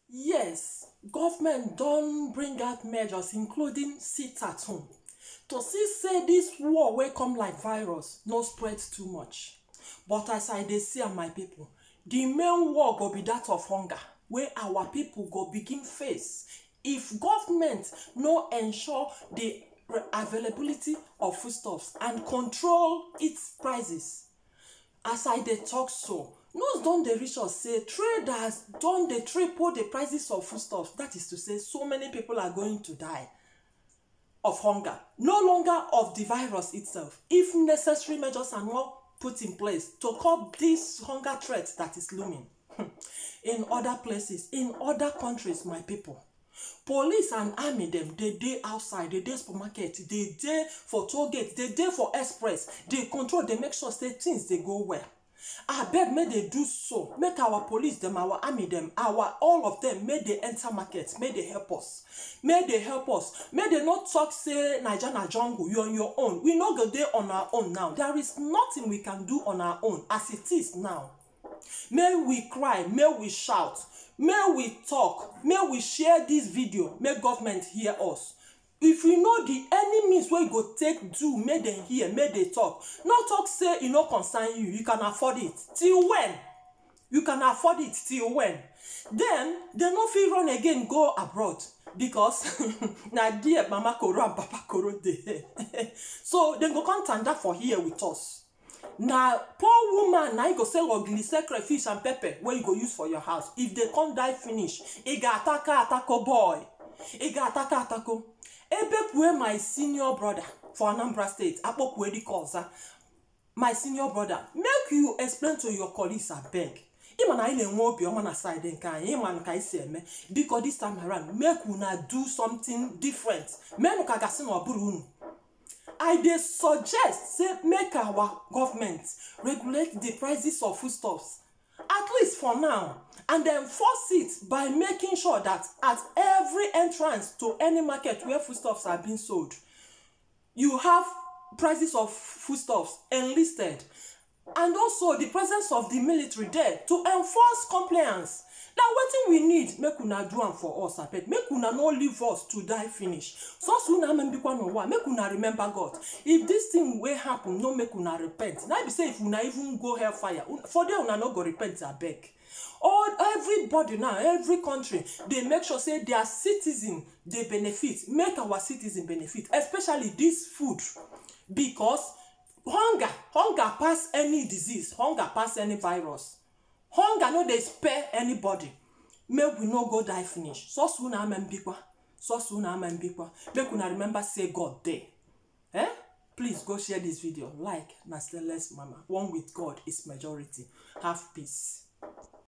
Yes, government don bring out measures including sit at home to see say dis war wey come like virus no spread too much but as I dey see am my pipu the main war go be dat of hunger wey our pipu go begin face if government no ensure the availability of foodstuffs and control its prices as I dey talk so news don dey reach us say traders don dey triple the prices of foodstuffs that is to say so many people are going to die of hunger no longer of the virus itself if necessary measures are not put in place to curb dis hunger threat that is looming in other places in other countries my pipu police and army dem dey dey outside dey dey supermarket dey dey for toll gate dey dey for express dey control dey make sure say things dey go well abeg make dey do so make our police dem our army dem our all of dem make dey enter market make dey help us make dey help us make dey no talk say naija na jungle you on your own we no go dey on our own now there is nothing we can do on our own as it is now make we cry make we shout make we talk make we share dis video make government hear us if you know the any means wey you go take do make dem hear make dey talk no talk say e no concern you you can afford it till when you can afford it till when then dem no fit run again go abroad because na there mama koro and papa koro dey so dem go come tanda for here with us na poor woman na im go sell ogiri sell crayfish and pepper wey you go use for your house if dey come die finish ị ga-atako atako boy ị ga-atako atako ebepue my senior brother for anambra state akpọkue dike ọza my senior brother make you explain to your colleagues abeg ịma na anyị na-enwe obiọma na side nke anyị ịma ka anyị si eme biko this time around make una do something different menụ ka gasị na ọ bụrụ unu i dey suggest say make our government regulate the prices of foodstuffs at least for now and enforce it by making sure that at every entrance to any market where foodstuffs are being sold you have prices of foodstuffs enlisted and also the presence of the military there to enforce compliance na wetin we need make una do am for us abeg make una no leave us to die finish sọsọ una ama mbikwa n'ụwa make una remember god if dis thing wey happen no make una repent na be say if una even go hellfire for there una no go repent abeg all everybody now every country dey make sure say their citizen dey benefit make our citizen benefit especially dis food because hunger hunger pass any disease hunger pass any virus hunger no dey spare anybody make we no go die finish sọsọ unu ama mbikwa sọsọ unu ama mbikwa make una remember say god dey eh please go share this video like na stainless mama one with god is majority have peace